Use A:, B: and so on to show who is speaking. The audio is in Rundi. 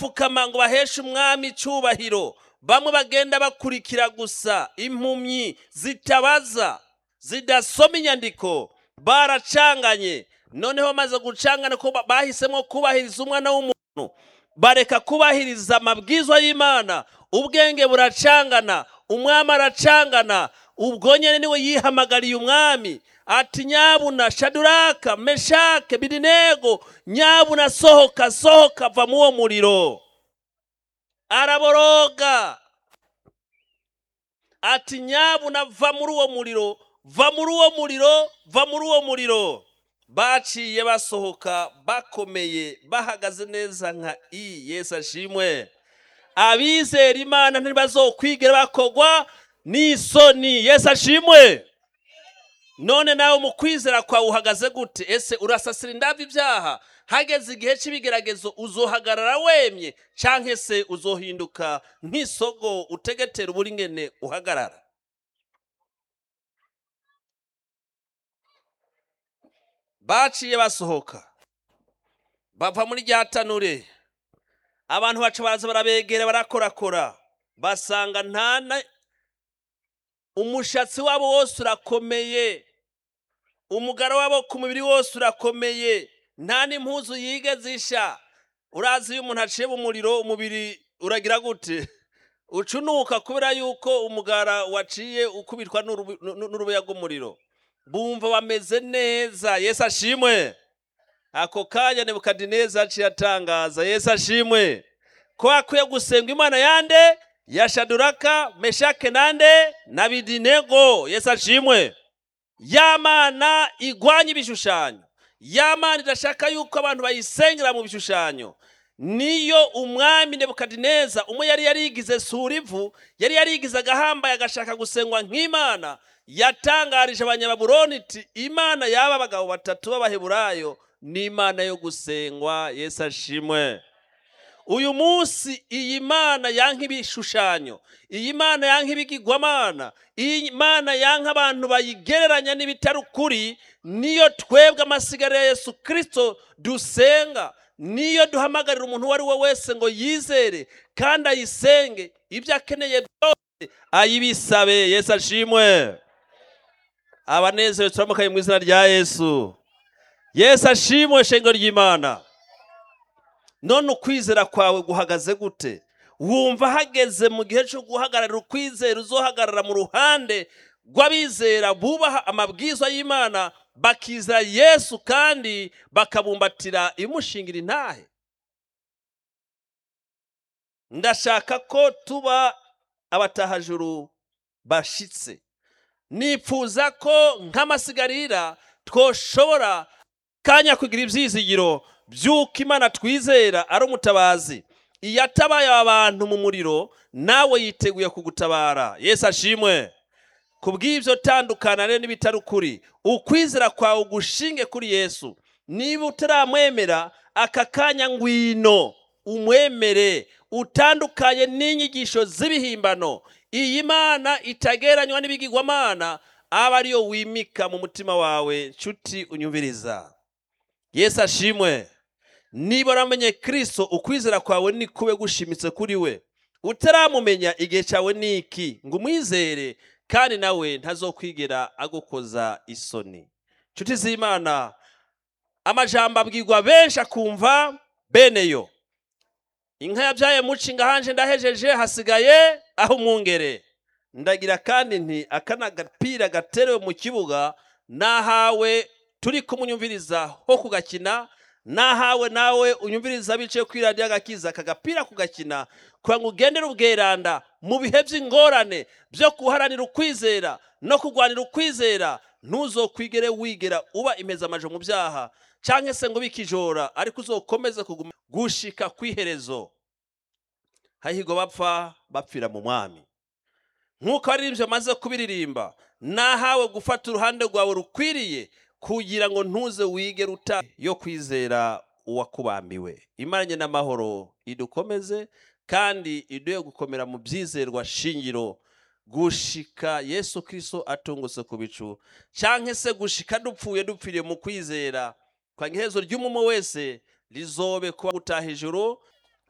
A: pfukama ngo baheshe umwami icyubahiro bamwe bagenda bakurikira gusa impumyi zitabaza zidasoma inyandiko baracanganye noneho bamaze gucangana ko ba- bahisemo kubahiriza umwana w'umuntu bareka kubahiriza amabwizwa y'imana ubwenge buracangana umwami aracangana ubwo nyine niwe yihamagariye umwami ati nyabuna shaduraka meshake bidinego nyabuna sohoka sohoka va mu uwo muriro araboroga ati nyabuna va muri uwo muriro va muri uwo muriro va muri uwo muriro baciye basohoka bakomeye bahagaze neza nka i yesu ashimwe abizera imana ntibazokwigira bakogwa n'isoni yesu ashimwe none nawe mu kwizera kwawe uhagaze gute ese urasasira indabyo ibyaha hageze igihe cy'ibigeragezo uzohagarara wemye cyangwa se uzohinduka nk'isogo utegetera uburingene uhagarara baciye basohoka bava muri rya tanure abantu baca baraza barabegera barakorakora basanga nta na umushatsi wabo wose urakomeye umugara wabo ku mubiri wose urakomeye nta n'impuzu yigeze isha urazi iyo umuntu aciye mu muriro umubiri uragira gute ucunuka kubera yuko umugara waciye ukubitwa n'urubu- n'u- n'urubuya rw'umuriro bumva bameze neza yesu ashimwe ako kanya nebukadineza aciye atangaza yesu ashimwe ko akwiye gusenga imana yande ya shaduraka meshake nande na bidinego yesu ashimwe ya mana igwanya ibishushanyo ya mana idashaka yuko abantu bayisengera mu bishushanyo niyo umwami nebukadineza umwe yari yarigize surivu yari yarigize agahambaye agashaka gusengwa nk'imana yatangarije abanyababuloni iti imana y'aba bagabo batatu b'abaheburayo ni imana yo gusengwa yesu ashimwe uyu munsi iyi mana yanka ibishushanyo iyi mana yanka ibigirwamana iyi mana yanka abantu bayigereranya n'ibitari ukuri niyo twebwe amasigara ya yesu kirisito dusenga niyo duhamagarira umuntu uwo ari we wese ngo yizere kandi ayisenge ibyo akeneye byose ayibisabe yesu ashimwe abanezerewe turamukaye mu izina rya yesu yesu ashimwe shengero ry'imana none ukwizera kwawe guhagaze gute wumva hageze mu gihe cyo guhagararira ukwizera uzohagarara mu ruhande rw'abizera bubaha amabwizwa y'imana bakizera yesu kandi bakabumbatira imushingira intahe ndashaka ko tuba abatahajuru bashitse nipfuza ko nk'amasigarira twoshobora kanya kugira ibyizigiro by'uko imana twizera ari umutabazi iyo atabaye aba bantu mu muriro nawe yiteguye kugutabara yesu ashimwe ku bw'ibyo tandukana rero n'ibitari ukuri ukwizera kwawe ugushinge kuri yesu niba utaramwemera aka kanya ngwino umwemere utandukanye n'inyigisho z'ibihimbano iyi mana itageranywa n'ibigirwamana aba ariyo wimika mu mutima wawe nshuti unyumviriza yesu ashimwe niba uramenye kirisito ukwizera kwawe ni kube gushimitse kuri we utaramumenya igihe cyawe ni iki ngo umwizere kandi nawe ntazokwigera agukoza isoni nshuti z'imana amajambo abwirwa benshi akumva beneyo inka yabyaye mucinga hanje ndahejeje hasigaye aho umwungere ndagira kandi nti aka ni agapira gaterewe mu kibuga nahawe turi kumunyumviriza ho kugakina nahawe nawe unyumviriza bicaye kuri radiyo agakiza aka gapira kugakina kugira ngo ugendere ubweranda mu bihe by'ingorane byo guharanira ukwizera no kurwanira ukwizera ntuzokwigere wigera uba imezamaje mu byaha cyangwa se ngo bikijora ariko uzokomeze kuguma gushika ku iherezo hahirwa bapfa bapfira mu mwami nk'uko abaririmbyi bamaze kubiririmba nahawe gufata uruhande rwawe rukwiriye kugira ngo ntuze wige ruta yo kwizera uwakubambiwe imaranye n'amahoro idukomeze kandi iduhe gukomera mu byizerwa shingiro gushika yesu kirisito atungutse ku bicu cyangwa se gushika dupfuye dupfiriye mu kwizera kwa iherezo ry'umumo wese rizobe kuba gutaha ijoro